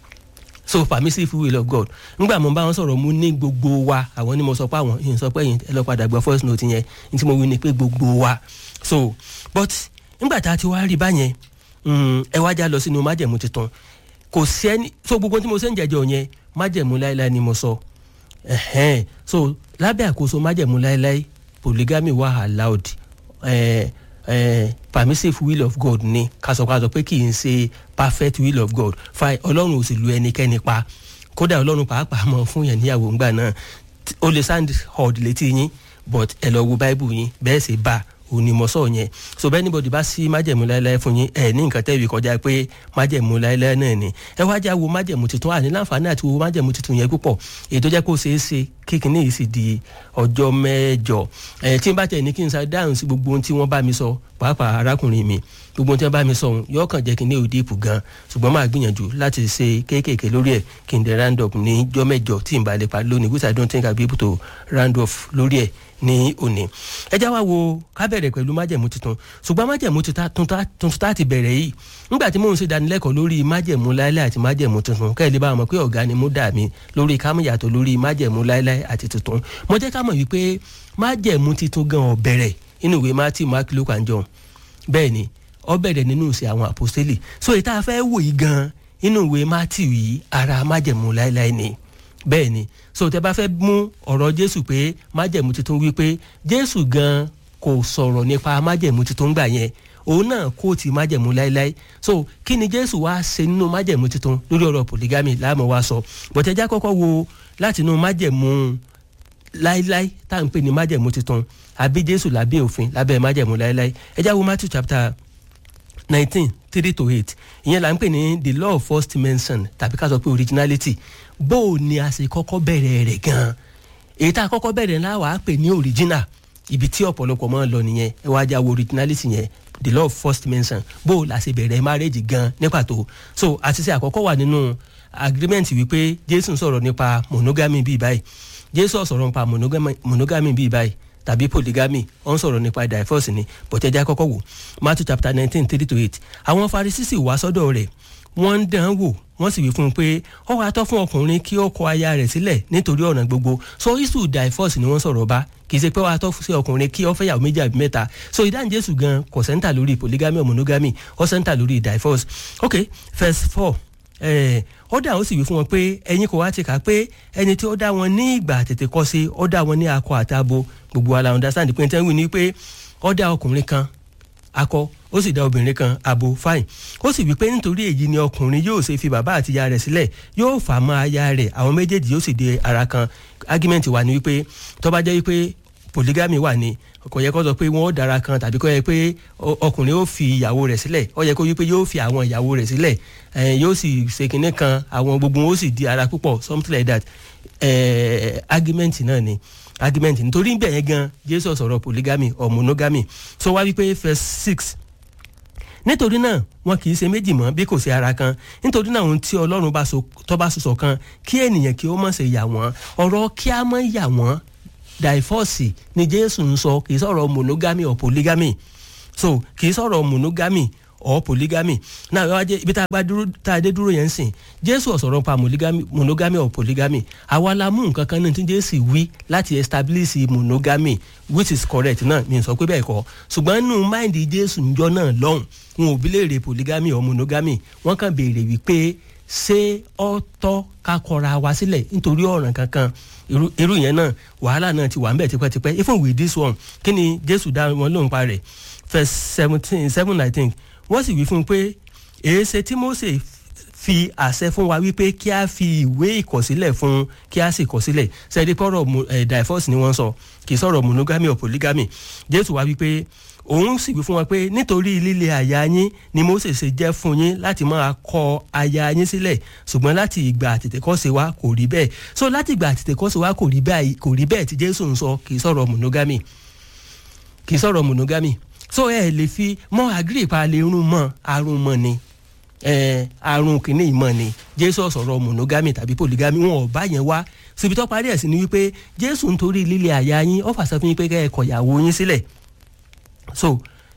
so permissive will of god ngbà mo bá wọn sọ̀rọ̀ mu ní gbogbo wa àwọn ni mo sọ pé àwọn yìí sọ pé ẹ lọ padà gbọ́ first note yẹn ní tí mo wí ni pé gbogbo wa so but ngbà tá a ti wá rí báyẹn ẹ wá já lọ sínú májẹ̀mú tuntun kò sí ẹni so gbogbo tí mo ṣe ń jẹjọ yẹn májẹ̀mú láéláé ni mo sọ ẹ̀hẹ́n so lábẹ́ àkóso májẹ̀mú láéláé polygamy wà allowed eh, eh, permissive will of God ni kásọkásọ pé kì í ṣe perfect will of God fine ọlọ́run ò sì lu ẹnikẹ́ni pa kódà ọlọ́run pàápàá mọ̀ fún yẹn níyàwó ńgbà náà ó lè sound hard létí yín but ẹ lọ wo bible yín bẹ́ẹ̀ sì bá a onímọ̀sọ̀ yẹn so bẹ́ẹ̀ níbo bá sí májẹ̀mú láéláé fún yín ẹ̀ ní nǹkan tẹ́wì kọjá pé májẹ̀mú láéláé náà ni ẹ wá já wo májẹ̀mú tuntun àní láǹfààní àti wo májẹ̀mú tuntun yẹn púpọ̀ èyí tó jẹ́ kó ṣeé ṣe kíkiní yìí sì di ọjọ́ mẹ́jọ ẹ̀ tí n bá tẹ̀ ní kí n sa dáhùn sí gbogbo ohun tí wọ́n bá mi sọ pàápàá arákùnrin mi gbogbo ohun tí wọ́n bá mi sọ ohun yóò kàn jẹ́ kí n ní òde ìpù gan ṣùgbọ́n máa gbìyànjú láti ṣe kéékèèké lórí ẹ̀ kí n dẹ̀ round up ní jọ́ mẹ́jọ tí n bá lè pa lónìí which I don't think I be able to round off lórí ẹ̀ ní òní ẹ já wá wo ká bẹ̀rẹ̀ pẹ̀lú májẹ̀mú tuntun ṣùgbọ́n májẹ̀mú tuntun tá ti bẹ̀rẹ̀ yìí nígbà tí mò ń ṣe ìdánilẹ́kọ̀ọ́ lórí májẹ̀mú láéláé àti májẹ̀mú tuntun kẹ́lẹ́ bá mọ̀ pé ọ̀gá ni mo dà mí lórí kámúyàtọ̀ lórí májẹ̀mú láéláé àti tuntun mo jẹ́ ká mọ̀ wípé májẹ̀mú tuntun gan ó bẹ̀rẹ̀ inú ìwé Matthew Mark Luke and John bẹ́ẹ̀ ni ó bẹ̀rẹ̀ nínú ìṣe àwọn àpòstélì so ìta fẹ́ wò yìí gan inú ìwé Matthew yìí ara májẹ̀mú láéláé ni bẹ́ẹ̀ ni so tẹ bá fẹ́ mú ọ̀rọ̀ jésù pé májẹ̀mú tuntun wípé jésù gan kò sọ̀rọ̀ nípa májẹ̀mú tuntun gbà yẹn òun náà kó ti májẹ̀mú láéláé so kí ni jésù wá ṣe nínú májẹ̀mú tuntun lórí ọ̀rọ̀ polygamy láàmú wa sọ bọ̀tẹ́já kọ́kọ́ wo láti inú májẹ̀mú láéláé tá à ń pè ní májẹ̀mú tuntun àbí jésù lábẹ́ òfin lábẹ́ májẹ̀mú láéláé ẹ já wo matthew chapter nineteen three to eight ìyẹn là ń pè ní the law of first mention tàbí ká sọ pé originality bó o ní a ṣe kọ́kọ́ bẹ̀rẹ̀ rẹ̀ gan-an èyí tá a kọ́kọ́ bẹ̀rẹ̀ ńlá wàá pè ní original ibi tí ọ̀pọ̀lọpọ̀ máa ń lọ nìyẹn ẹ wá já wo originality yẹn the law of first mention bó o la ṣe bẹ̀rẹ̀ marriage gan ní pàtó so àṣìṣe àkọ́kọ́ wà nínú agreement wípé jésù sọ̀rọ̀ nípa monogamy bíi báyìí jésù sọ̀rọ̀ nípa monogamy bíi báyìí tàbí polygamy ó ń sọ̀rọ̀ nípa divorce ni bọ̀tẹ́jà kọ́kọ́ wò matthew chapter nineteen three to eight àwọn farisisi wá sọ́dọ̀ rẹ̀ wọ́n ń dán wò wọ́n sì wí fún un pé ó wàá tọ́ fún ọkùnrin kí ó kọ aya rẹ̀ sílẹ̀ nítorí ọ̀nà gbogbo so issue divorce ni wọ́n sọ̀rọ̀ bá kì í ṣe pé wàá tọ́ sí ọkùnrin kí ó fẹ́yàwó méjì àbí mẹ́ta so ìdáhùn jésù gan kò sẹ́ńtà lórí polygamy or monogamy ó sẹ́ńtà lórí divorce ok verse four ó dà ó sì wí fún wọn pé ẹ̀yin kò wá ti kà pé ẹni tí ó dá wọn ní ìgbà tètè kọ́ sí ó dá wọn ní akọ àtabo gbogbo ala understand pé tẹ́wìn ni pé ó dá ọkùnrin kan akọ ó sì dá obìnrin kan abo fine ó sì wí pé nítorí èyí ni ọkùnrin yóò ṣe fi bàbá àti ìyá rẹ̀ sílẹ̀ yóò fà mọ́ aya rẹ̀ àwọn méjèèjì yóò sì di ara kan argument wà ní wípé tó bá jẹ́ wípé polygamy wà ní kò yẹ kó sọ pé wọn ó dára kan tàbí kó yẹ pé ọkùnrin ó fi ìyàwó rẹ̀ sílẹ̀ ó yẹ kó yí pé yóò fi àwọn ìyàwó rẹ̀ sílẹ̀ yóò sì ṣe kinní kan àwọn gbogbo wọn ó sì di ara púpọ̀ something like that argument náà ni argument nítorí bẹ́ẹ̀ yẹn gan jésù sọ̀rọ̀ polygamy or monogamy so wá wípé verse six nítorí náà wọn kì í ṣe méjì mọ́ bí kò sí ara kan nítorí náà ohun tí ọlọ́run bá so tó bá sọ̀sọ̀ kan kí ènìyàn kí ó mọ̀ ṣe yà wọ́n ọ̀rọ̀ kí á mọ̀ yà wọ́n divorce ni jésù ń sọ kì í sọ̀rọ̀ monogamy or polygamy so kì í sọ̀rọ̀ monogamy or polygamy náà wá jẹ́ ibi tá a bá dúró tá a dé dúró yẹn ń sìn jésù ọ̀sọ̀rọ̀ pa monogamy or polygamy àwa la mú nǹkan kan náà tí jésù wí láti establish monogamy which is correct náà mi sọ pé bẹ́ẹ̀ kọ́ ṣùgbọ́n nínú máìndì jésù njọ́ náà lọ́hùn wọn ò bí léèrè polygamy or monogamy wọ́n kàn béèrè wípé ṣé ó tọ́ ká kọra wa sílẹ̀ nítorí ọ̀ràn kankan irú yẹn náà wàhálà náà ti wà ń bẹ̀ tipẹ́tipẹ́ even with this one kí ni jésù dá wọn lóhùn pa rẹ̀ verse seventeen seven i think wọ́n sì wí fún un pé èéṣe tí Mósè fi àṣẹ fún wa wípé kí a fi ìwé ìkọ̀sílẹ̀ fún kí a sì kọ̀sílẹ̀ sẹ́ẹ̀dí pọ̀rọ̀ divorce ni wọ́n sọ kì í sọ̀rọ̀ monogamy or polygamy jésù wá wípé òun sì wí fún wa pé nítorí líle àyà yín ni Mósè ṣe jẹ́ fún yín láti máa kọ aya yín sílẹ̀ ṣùgbọ́n láti ìgbà àtètèkọ́ṣe wa kò rí bẹ́ẹ̀ so láti ìgbà àtètèkọ́ṣe wa kò rí bẹ́ẹ̀ kò rí bẹ́ẹ̀ tí jésù ń sọ kì í sọ̀rọ̀ monogamy kì í sọ̀rọ̀ monogamy so ẹ lè fi mọ́ agree pa lè rún mọ́ àrùn mọ́ ni àrùn kìíní ìmọ̀ ni jésù sọ̀rọ̀ monogamy tàbí polygamy wọn ò bá yẹn wá síbi tó parí ẹ̀ sí ni wípé jésù ń torí líle àyà yín ó fàṣẹ fún yín pé kẹ́ ẹ kọ̀yàwó yín sílẹ̀ so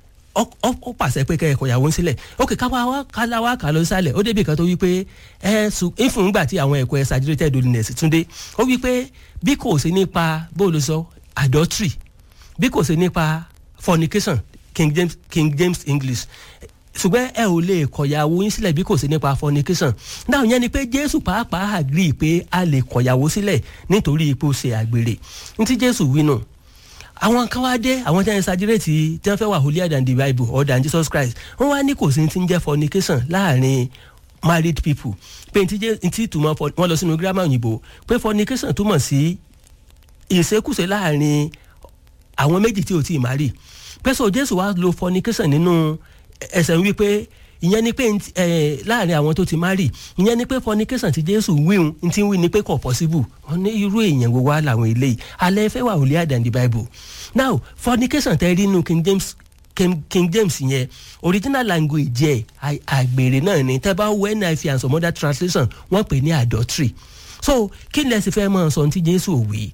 ó pàṣẹ pé kẹ́ ẹ kọ̀yàwó yín sílẹ̀ ok káwa kálá wa kà lọ sálẹ̀ ó débi kan tó wípé ẹ sùn ìfún gbà tí àwọn ẹ̀kọ́ exaggerated holiness túndé ó wípé bí kò sí nípa bó ló sọ adultery bí kò sí nípa fornication King James King James English ṣùgbọ́n ẹ ò lè kọ̀yàwó yín sílẹ̀ bí kò sí nípa fornication náà yẹn ni pé jésù pàápàá agree pé a lè kọ̀yàwó sílẹ̀ nítorí ipò ṣe àgbèrè ní tí jésù wí nù àwọn kan wá dé àwọn tí wọn ṣàjẹrẹtì tí wọn fẹ́ wà holier than the bible or than jesus christ wọn wá ní kò sí ti ń jẹ́ fornication láàrin married people pé n ti túmọ̀ wọn lọ sínú grammar òyìnbó pé fornication túmọ̀ sí ìṣekúṣe láàrin àwọn méjì tí ò tí ì marry pé so jésù wá lo fornication nínú ẹsẹ̀ ń wí pé ìyẹn ni pé láàrin àwọn tó ti marry ìyẹn ni pé fornication ti jésù wíhun n ti wí ni pé kò possible wọn ní irú èèyàn wo wá làwọn eléyìí alẹ́ fẹ́ wà holier than the bible now fornication tẹ́ rí inú king james king, king james yẹn original language yẹ àgbèrè náà ni tẹ́ bá wọ NIV and some other translation wọ́n pè ní adultery so kí ni ẹ sì fẹ́ mọ̀ sọ ti jésù òwe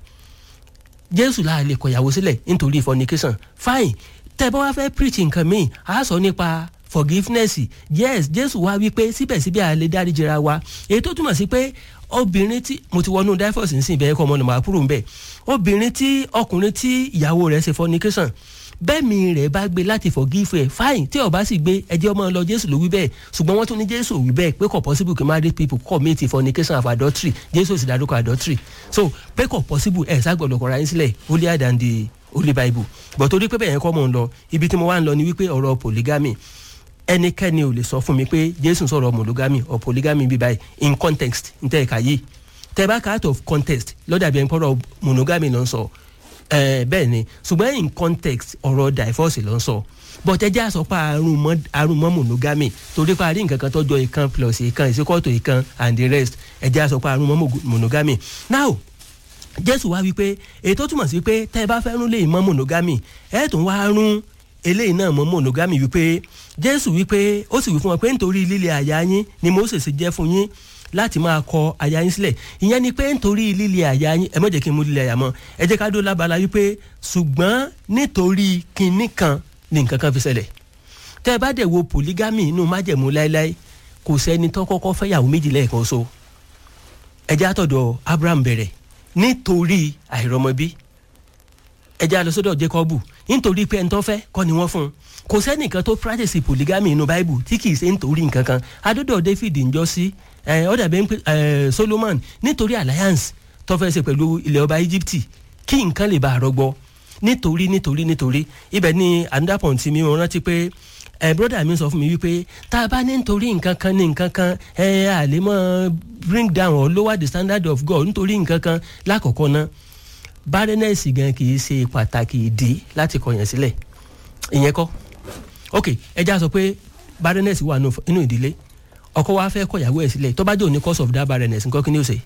jésù láà lè kọ̀yàwó sílẹ̀ nítorí fornication fine tẹ́ bá wá fẹ́ preach nǹkan míì á sọ nípa forgiveness yes jésù wá wípé síbẹ̀síbẹ̀ a lè dáríjìra wa èyí tó túmọ̀ sí pé obìnrin tí mo ti wọnú divorce nísìnyí bẹ́ẹ̀ kọ́ ọmọ ọ̀nà màá kúrò ń bẹ̀ obìnrin tí ọkùnrin tí ìyàwó rẹ̀ ṣe fornication bẹ́ẹ̀mi rẹ̀ bá gbé láti forgive ẹ̀ fine tí ó bá sì gbé ẹjẹ́ ọmọ lọ jésù ló wí bẹ́ẹ̀ ṣùgbọ́n wọ́n tún ní jésù wí bẹ́ẹ̀ pé kò possible kí married people commit fornication of adultery jésù sì dárúkọ adultery so pé kò possible ẹ̀ ságbọ̀dọ̀ kọ̀ra yín sílẹ̀ holier than the holy bible but torí pé bẹ́ẹ̀ yẹn kọ́ mọ̀ ń lọ ibi tí mo wá ń lọ ni wípé ọ̀rọ̀ polygamy ẹnikẹ́ni ò lè sọ fún mi pé jésù sọ̀rọ̀ monogamy or polygamy bí báyìí in context n tẹ́ ẹ̀ka yìí tẹ́ bá ká out of context lọ́dà bí ẹni pọ́rọ̀ monogamy ló ń sọ bẹ́ẹ̀ ni ṣùgbọ́n in context ọ̀rọ̀ divorce ló ń sọ but ẹ jẹ́ àsọ pa àrùn mọ́ àrùn mọ́ monogamy torí pa àrí nǹkan kan tọ́jọ́ ìkan plus ìkan ìsíkọ́tò ìkan and the rest ẹ jẹ́ àsọ pa àrùn mọ́ monogamy now jésù wá wípé èyí tó túmọ̀ sí pé tẹ́ ẹ bá fẹ́ rún lè mọ́ monogamy ẹ̀ tún wá rún eléyìí náà mọ́ monogamy wípé jésù wípé ó sì wí fún wọn pé nítorí líle àyà yín ni Mósè ṣe jẹ́ fún yín láti máa kọ àyà yín sílẹ̀ ìyẹn ni pé nítorí líle àyà yín ẹ má jẹ́ kí n mú líle àyà mọ́ ẹ jẹ́ ká dó lábala wípé ṣùgbọ́n nítorí kinní kan ni nǹkan kan fi ṣẹlẹ̀ tẹ́ ẹ bá dẹ̀ wo polygamy inú májẹ̀mú láéláé kò sẹ́ni tó kọ́kọ́ fẹ́yàwó méjì lẹ́ẹ̀kan so ẹ jẹ́ àtọ̀dọ̀ Abraham bẹ̀rẹ̀ nítorí àìrọ́mọbí ẹ jẹ́ àlọ́ sọ́dọ̀ Jacob nítorí pé ẹni tó fẹ́ kọ́ ni wọ́n fún un kò sẹ́nìkan tó practice polygamy inú bible tí kì í ṣe nítorí nǹkan kan adọ́dọ̀ David ń jọ sí ó dàbí Solomon nítorí alliance tó fẹ́ ṣe pẹ̀lú ilẹ̀ ọba Egypt kí nǹkan lè bá a rọgbọ nítorí nítorí nítorí ibẹ̀ ni another point mi mo rántí pé ẹ broda mi sọ fún mi wípé tá a bá ní nítorí nǹkan kan ní nǹkan kan ẹ à lè mọ bring down or lower the standard of God nítorí nǹkan kan lákọ̀ọ́kọ́ náà barrenness gan kì í ṣe pàtàkì ìdí láti kọ̀yàn sílẹ̀ ìyẹn kọ́ ok ẹja sọ pé barrenness wà nínú ìdílé ọkọ wa fẹ́ kọ̀yàwó ẹ̀ sílẹ̀ tó bá jẹ́ òní cause of that barrenness nǹkan kí ni ó ṣe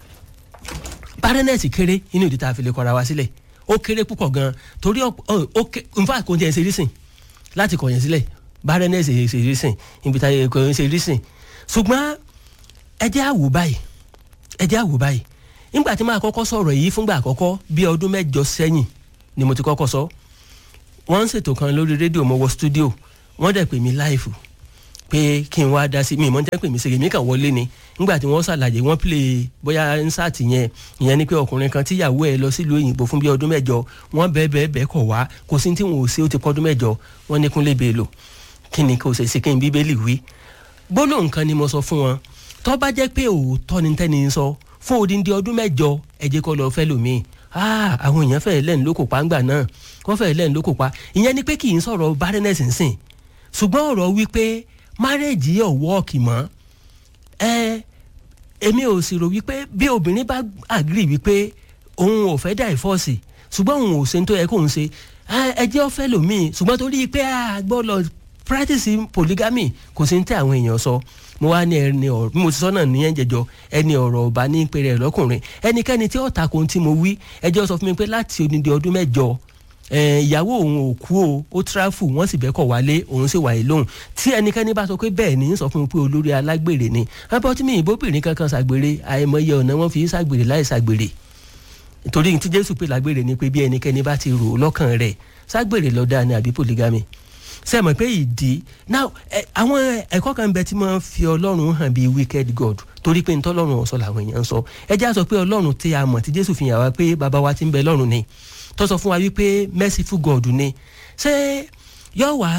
barrenness kéré nínú ìdí tá a fi lè kọ̀ra wa sílẹ̀ ó kéré púpọ̀ gan torí ó in fact kò tiẹ̀ ṣe rísìn láti kọ̀yàn sílẹ̀ barrenness ṣe rísìn ibi tá a kò ṣe rísìn ṣùgbọ́n ẹjẹ́ àwò báyìí ẹjẹ́ àwò báyìí nígbà tí máa kọ́kọ́ sọ̀rọ̀ yìí fúngbà àkọ́kọ́ bí ọdún mẹ́jọ sẹ́yìn ni mo ti kọ́kọ́ sọ wọ́n ń ṣètò kan lórí rédíò mo wọ stúdíò wọ́n dẹ̀ pè mí láìfù pé kí n wá dá sí mi ìmọ̀ jẹ́ pè mí ṣègbè mí kàn wọlé ni nígbà tí wọ́n ṣàlàyé wọ́n pè bóyá nsàtì yẹn ìyẹn ni pé ọkùnrin kan tíyàwó ẹ̀ lọ sílùú òyìnbó fún bí ọdún mẹ́jọ wọ́n bẹ́ẹ̀ bẹ́ẹ̀ bẹ́ẹ̀ kọ̀ wá kò sí tí wọn ò ṣe ó ti pọ́dún mẹ́jọ wọ́n ní kúnlé bèèlò kí ni kò ṣe sí kí n bíbélì wí gbólóhùn kan ni mo sọ fún wọn tó bá jẹ́ pé òótọ́ ni tẹ́ni ń sọ fún odindi ọdún mẹ́jọ ẹ jẹ́ kó lọ fẹ́ lòmíì àwọn èèyàn fẹ́ẹ́ lẹ́nu ló kò pa ńgbà náà wọ́n fẹ́ẹ́ lẹ́nu ló kò pa ìyẹn ni pé kì í sọ̀rọ̀ barrenness nsìn ṣùgbọ́n ọ̀rọ̀ wípé marriage yóò wọ́ọ̀kì mọ́ ẹ èmi ò sì rò wípé bí obìnrin bá agree wípé òun ò fẹ́ divorce ṣùgbọ́n òun ò ṣe tó yẹ kóun ṣe ẹ jẹ́ ó fẹ́ lòmíì ṣùgbọ́n torí pé a gbọ́ lọ practice polygamy kò sí ní tẹ́ àwọn èèyàn sọ mo wá ní ẹni ọ̀rọ̀ bí mo ti sọ náà ní ẹ̀jẹ̀jọ ẹni ọ̀rọ̀ ọba ní pèrè ẹ̀ lọ́kùnrin ẹnikẹ́ni tí ó takò tí mo wí ẹjọ́ sọ fún mi pé láti odindi ọdún mẹ́jọ ìyàwó òun ò kú o ó tráfù wọ́n sì bẹ́kọ̀ wálé òun sì wà yìí lóhùn tí ẹnikẹ́ni bá sọ pé bẹ́ẹ̀ ni sọ fún mi pé olórí alágbèrè ni abọ́tí mi ìbóbìnrin kankan ṣàgbèrè àìmọye ọ̀nà wọn fi ṣàgbèrè láì ṣàgbèrè torí tí jésù pé lágbèrè ni pé bí ẹnikẹ́ni bá ti rò ó lọ́kàn rẹ̀ ṣàgbèrè lọ́dà ni àbí polygamy ṣe mọ̀ pé ìdí now àwọn ẹ̀kọ́ kan bẹ tí wọ́n fi ọlọ́run hàn bíi wicked god torí pé ntọ́lọ́run ọ̀sọ́ làwọn èèyàn ń sọ ẹ já sọ pé ọlọ́run tí a mọ̀ tí jésù fi hàn wá pé bàbá wa ti ń bẹ lọ́run ni tó sọ fún wa wípé merciful god ni ṣé yọ wá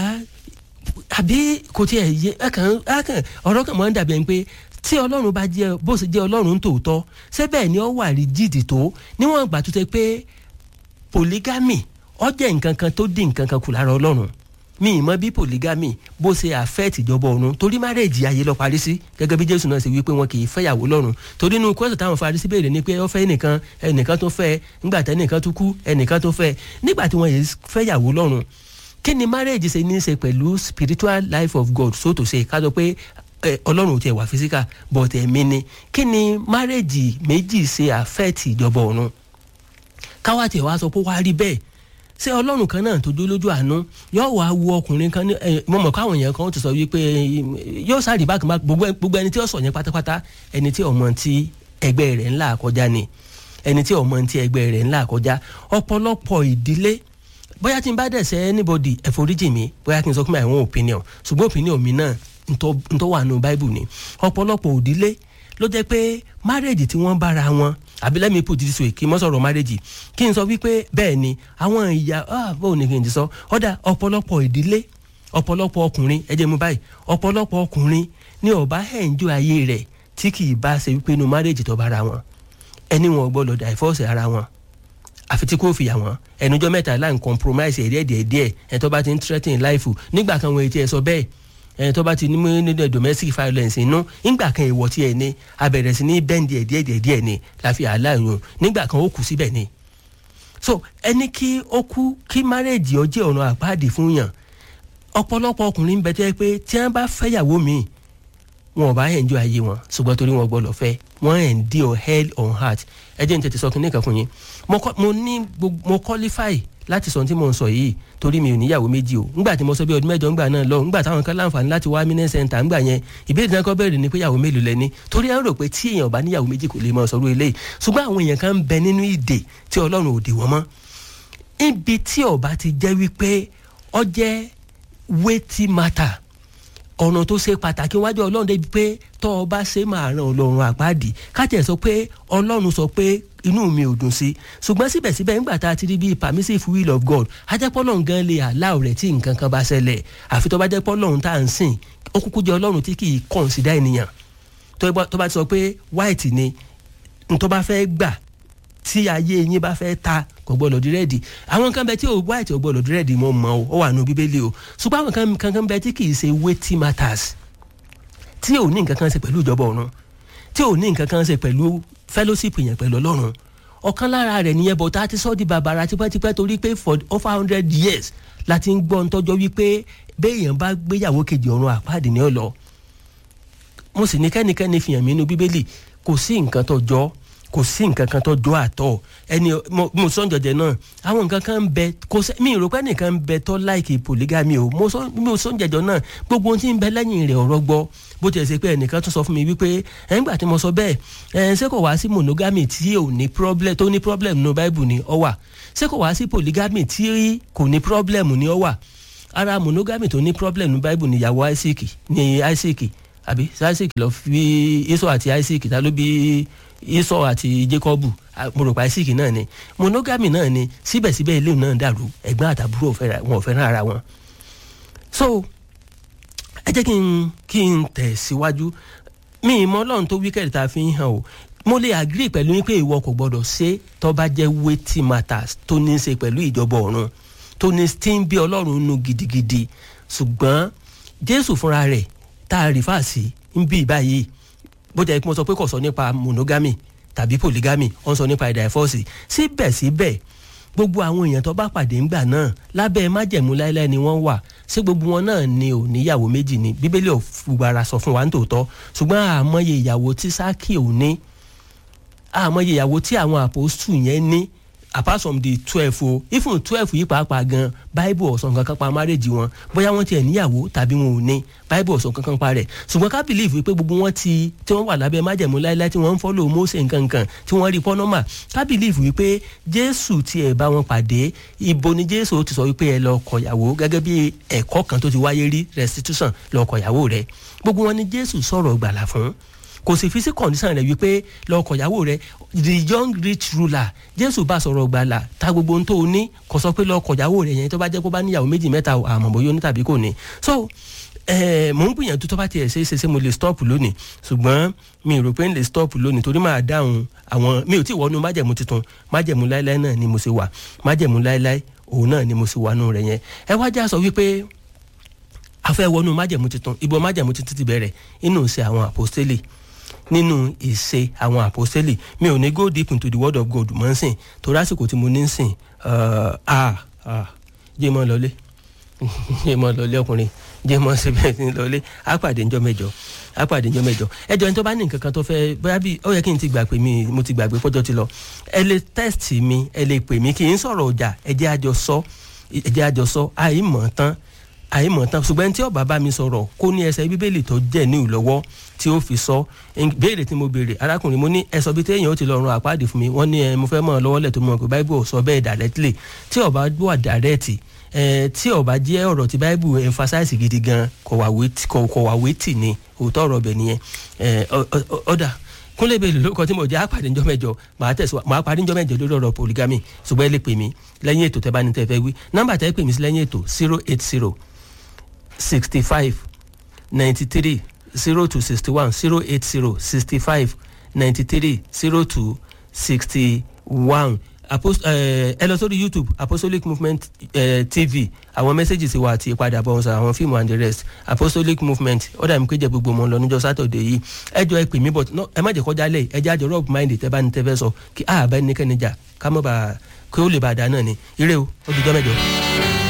àbí kò tiẹ̀ yé ẹ̀kàn ẹ̀kàn ọ̀rọ̀ kan máa ń dàbí ẹni pé tí ọlọ́run bá jẹ́ bó ṣe jẹ́ ọlọ́run tòótọ́ ṣé bẹ́ẹ̀ ni ó wà rí jìdì tó níwọ̀n ìgbà tó ṣe pé polygamy ó jẹ́ nǹkan kan tó dín nǹkan kan kù lára ọlọ́run mi ì mọ bí polygamy bó ṣe affect ìjọba ọ̀run torí márẹ́ẹ̀jì ayé lọ parí sí gẹ́gẹ́ bí jésù náà ṣe wí pé wọn kì í fẹ́yàwó lọ́run torí inú kọ́sọ̀ táwọn farisí béèrè ni pé ó fẹ́ ẹnìkan ẹnìkan tó fẹ́ nígbà tí ẹnìkan tó kú ẹnìkan tó fẹ́ nígbà tí wọ́n yẹ fẹ́yàwó lọ́run kí ni márẹ́ẹ̀jì ṣe ní í ṣe pẹ̀lú spiritual life of God so to say ká sọ pé ọlọ́run ò tiẹ̀ wà physical but ẹ̀mí ni kí ni márẹ́ẹ̀jì méjì ṣe affect ìjọba ọ̀run káwá tiẹ̀ wá sọ pé wá rí bẹ́ẹ̀ ṣé ọlọ́run kan náà tó dó lójú àánú yóò wá wo ọkùnrin kan ní ẹ mo mọ̀ káwọn èèyàn kan ti sọ wípé yóò sáré bákan bá gbogbo ẹni tí ó sọ yẹn pátápátá ẹni tí ọmọ tí ẹgbẹ́ rẹ̀ ńlá kọjá ni ẹni tí ọmọ tí ẹgbẹ́ rẹ̀ ńlá kọjá ọ̀pọ̀lọpọ̀ ìdílé bóyá tí n bá dẹ̀sẹ̀ anybody ẹ̀foríjì mi bóyá kí n sọ pé my own opinion ṣùgbọ́n opinion mi náà ntọ́ wà nù bible ni ọ̀pọ̀lọpọ̀ òdílé ló jẹ́ pé marriage tí wọ́n bára wọn àbí let me put it this way kí n mọ́ sọ̀rọ̀ marriage kí n sọ wípé bẹ́ẹ̀ ni àwọn ìyá ah báwo ni kí n ti sọ ọ̀dà ọ̀pọ̀lọpọ̀ ìdílé ọ̀pọ̀lọpọ̀ ọkùnrin ẹ jẹ́ mu báyìí ọ̀pọ̀lọpọ̀ ọkùnrin ní ọba ẹ̀ǹjọ́ ayé rẹ̀ tí kì í bá ṣe wípé inú marriage tó bára wọn ẹni wọn gbọ́dọ̀ divorce ara wọn àfi tí kò fìyà wọn ẹnujọ́ mẹ́ta láì compromise ẹ̀rí ẹ̀díẹ̀ díẹ̀ ẹ̀ tó bá ti ń threaten life nígbà kan wọn ti ẹ̀ sọ bẹ́ẹ̀ ẹ̀ tó bá ti ní nínú domestic violence inú nígbà kan ìwọ tí ẹ ní abẹ̀rẹ̀ sí ní bẹ́ǹdì ẹ̀ díẹ̀ díẹ̀ díẹ̀ ni láfi àláyún nígbà kan ó kù síbẹ̀ ni. so ẹni kí ó kú kí márẹ́ẹ̀jì ó jẹ́ ọ̀nà àpáàdì fún yàn ọ̀pọ̀lọpọ̀ ọkùnrin ń bẹ tẹ́ pé tí wọ́n bá fẹ́yàwó mi wọn ò bá enjoy ayé wọn ṣùgbọ́n torí wọn gbọ́dọ̀ fẹ́ wọ́n endure hell on heart ẹ jẹ́ ní tètè sọ kínní kan fún yín mo ní mo qualify láti sọ tí mo ń sọ yìí torí mi ò níyàwó méjì o ńgbà tí mo sọ bí ọdún mẹ́jọ ńgbà náà lọ ńgbà táwọn kan láǹfààní láti wá mínẹ́ sẹ́ńtà ńgbà yẹn ìbéèrè náà kọ́ bẹ̀rẹ̀ ni pé yàwó mélòó lẹ́ni torí ẹ̀ ń rò pé tí èèyàn bá níyàwó méjì kò lè mọ sọ̀rọ̀ eléyìí ṣùgbọ́n àwọn èèyàn kan ń bẹ nínú ìdè tí ọlọ́run ò dè wọ́n mọ́ ibi tí ọba ti jẹ́ wípé ọ jẹ́ weighty matter ọ̀nà tó ṣe pàtàkì wájú ọlọ́run débi pé tọ́ ọ bá ṣe máa ran ọlọ́run àpáàdì kájẹ̀ sọ pé ọlọ́run sọ pé inú mi ò dùn sí ṣùgbọ́n síbẹ̀síbẹ̀ nígbà tá a ti rí bíi permissive will of God ajẹ́pọ́lọ́run gan lè allow rẹ̀ tí nǹkan kan bá ṣẹlẹ̀ àfi tó bá jẹ́ pọ́lọ́run tá à ń sìn ó kúkú jẹ́ ọlọ́run tí kì í consider ènìyàn tó bá ti sọ pé white ni tó bá fẹ́ gbà tí ayé yín bá fẹ́ ta kò gbọ́dọ̀ di rẹ́ẹ̀dì àwọn kan bẹ tí o white ò gbọ́dọ̀ di rẹ́ẹ̀dì mọ́ mọ́ o ó wà nù bíbélì o ṣùgbọ́n àwọn kan kan bẹ tí kì í ṣe weighty matters tí ò ní nǹkan kan ṣe pẹ̀lú ìjọba ọ̀run tí ò ní nǹkan kan ṣe pẹ̀lú fellowship yẹn pẹ̀lú ọlọ́run ọ̀kan lára rẹ̀ nìyẹn bọ̀ tá a ti sọ́ di bàbàrà tipẹ́tipẹ́ torí pé for over hundred years la ti ń gbọ́ ń tọ́jọ́ wípé béèyàn bá gbéyàwó kejì ọ̀run àpáàdé ní ọ̀lọ́ mo sì ní kẹ́nikẹ́ni fìyàn mí inú bíbélì kò sí nǹkan tó jọ kò sí nǹkan kan tó jọ àtọ̀ ẹni mo sọ jọjẹ náà àwọn nǹkan kan ń bẹ kò sẹ mi rò pé nìkan ń bẹ tó láìkì polygamy o mo sọ jẹjọ náà gbogbo ohun tí ń bẹ lẹ́yìn rẹ̀ ọ̀rọ̀ gbọ́ bó tiẹ̀ ṣe pé ẹnìkan tún sọ fún mi wípé ẹ̀ ń gbà tí mo sọ bẹ́ẹ̀ ẹ̀ ṣé kò wá sí monogamy tí ò ní problem tó ní problem nínú bible ni ọ wà ṣé kò wá sí polygamy tí kò ní problem ni ọ wà ara monogamy tó ní problem nínú bible ni ìyàwó isaac ni isaac àbí isaac lọ fi esau àti isaac ta ló bí esau àti jacobu mo rò pa isaac náà ni monogamy náà ni síbẹ̀síbẹ̀ ilé náà dàrú ẹ̀gbọ́n àtàbúrò wọn ò fẹ́ràn ara wọn so ẹ jẹ́ kí n kí n tẹ̀ síwájú mi ì mọ ọlọ́run tó wíkẹ́ẹ̀dì tá a fi ń hàn o mo lè agree pẹ̀lú yín pé ìwọ kò gbọ́dọ̀ ṣe tó bá jẹ́ weighty matters tó ní í ṣe pẹ̀lú ìjọba ọ̀run tó ní tí ń bí ọlọ́run nù gidigidi ṣùgbọ́n jésù fúnra rẹ̀ tá a rìfà sí ń bí báyìí bó jẹ́ pé mo sọ pé kò sọ nípa monogamy tàbí polygamy ó ń sọ nípa ìdàífọ́ọ̀sì síbẹ̀síbẹ̀ gbogbo àwọn èèyàn tó bá pàdé ńgbà náà lábẹ́ májẹ̀mú láéláé ni wọ́n wà ṣé gbogbo wọn náà ni ò níyàwó méjì ni bíbélì ò fùgbàrà sọ fún wa ní tòótọ́ ṣùgbọ́n àmọye ìyàwó tí sákì ò ní àmọye ìyàwó tí àwọn àpòstù yẹn ní apart from the twelve o even twelve yìí pàápàá gan bible ọ̀sán kankan pa marriage wọn bóyá wọ́n tiẹ̀ níyàwó tàbí wọn ò ní bible ọ̀sán kankan pa rẹ̀ ṣùgbọ́n ká believe pé gbogbo wọn ti tí wọ́n wà lábẹ́ májẹ̀mú láéláé tí wọ́n ń follow Mósè nkankan tí wọ́n rí pọ́nọ́mà ká believe wípé jésù tiẹ̀ bá wọn pàdé ibo ni jésù ti sọ wípé ẹ lọ kọ̀yàwó gẹ́gẹ́ bí ẹ̀kọ́ kan tó ti wáyé rí restitution lọ kọ̀yàwó rẹ̀ gbogbo wọn ni jésù sọ̀rọ̀ gbàlà fún kò sì fi sí kọ̀ǹdíṣàn rẹ̀ wípé lọ kọ̀yàwó rẹ̀ the young rich ruler jésù bá sọ̀rọ̀ gbàlà ta gbogbo ohun tó o ní kò sọ pé lọ kọ̀yàwó rẹ̀ yẹn tó bá jẹ́ kó bá níyàwó méjì mẹ́ta àmọ́ bóyá ó ní tàbí kò ní so mò ń gbìyànjú tó bá tiẹ̀ ṣe é ṣe ṣe mo lè stop lónìí ṣùgbọ́n mi rò pé n lè stop lónìí torí máa dáhùn àwọn mi ò tí ì wọnú májẹ̀mú tuntun májẹ̀mú láéláé náà ni mo ṣe wà májẹ̀mú láéláé òun náà ni mo ṣe wà nù rẹ̀ yẹn ẹ wá já sọ wípé a fẹ́ wọnú májẹ̀mú tuntun ibo májẹ̀mú tuntun ti bẹ̀rẹ̀ inú ṣe àwọn àpòstélì nínú ìṣe àwọn àpòstélì mi ò ní go deep into the word of God mọ́ ń sìn torí àsìkò tí mo ní ń sìn jẹ́ mọ́ lọlé jẹ́ mọ́ lọlé ọkùnrin jẹ́ mọ́ síbẹ̀ ní lọlé àpàdé ńjọ́ mẹ́jọ àpàdé ńjọ́ mẹ́jọ ẹjọ́ ní tó bá ní nǹkan kan tó fẹ́ bóyá bí ó yẹ kí n ti gbà pé mi mo ti gbàgbé pọ́jọ́ ti lọ ẹ lè test mi ẹ lè pè mí kì í sọ̀rọ̀ ọjà ẹ jẹ́ àjọ sọ ẹ jẹ́ àjọ sọ àìmọ̀ tán àìmọ̀ tán ṣùgbọ́n tí ó bá bá mi sọ̀rọ̀ kó ní ẹsẹ̀ bíbélì tó jẹ́ ní ìlọ́wọ́ tí ó fi sọ béèrè tí mo béèrè arákùnrin mo ní ẹsọ bíi téèyàn ó ti lọ run àpáàdì fún mi wọ́n ní ẹ mo fẹ́ mọ̀ lọ́wọ́lẹ̀ tó mọ̀ pé báíbù sọ bẹ́ẹ̀ directly tí ó bá wà direct tí ó bá jẹ́ ọ̀rọ̀ tí báíbù emphasize gidi gan kò wà wétì ni òótọ́ ọ̀rọ̀ bẹ̀ nìyẹn ọ̀dà kúnlẹ̀ bẹ́ẹ̀ lórúkọ tí mo jẹ́ àpàdé ńjọ́ mẹ́jọ màá tẹ̀síwá màá parí ńjọ́ mẹ́jọ lórí ọ̀rọ̀ polygamy ṣùgbọ́n ẹ lè pè mí lẹ́yìn ètò tẹ́ bá ní tẹ́ fẹ́ wí nọ́mbà tẹ́ pè mí sí lẹ́yìn ètò zero eight zero sixty five ninety three zero two sixty one zero eight zero sixty five ninety three zero two sixty one ẹ lọ sórí youtube apostolic movement uh, tv àwọn messages wa àti ìpadàbọ̀ ọ̀sán àwọn fíìmù and the rest apostolic movement ọ̀dà mi kéde gbogbo ọmọ lọ níjọ́ sátọ̀dẹ̀ yìí ẹ jọ ẹ pè mí but ẹ má jẹ́ kọjá lẹ̀ ẹ jẹ́ àjọ rub mind tẹ́ bá ní tẹ́ fẹ́ sọ kí àbẹ́ ní kẹ́ni jà ká mọ̀ bá kí ó lè bá a dá náà ni ire o ó dùjọ́ mẹ́jọ.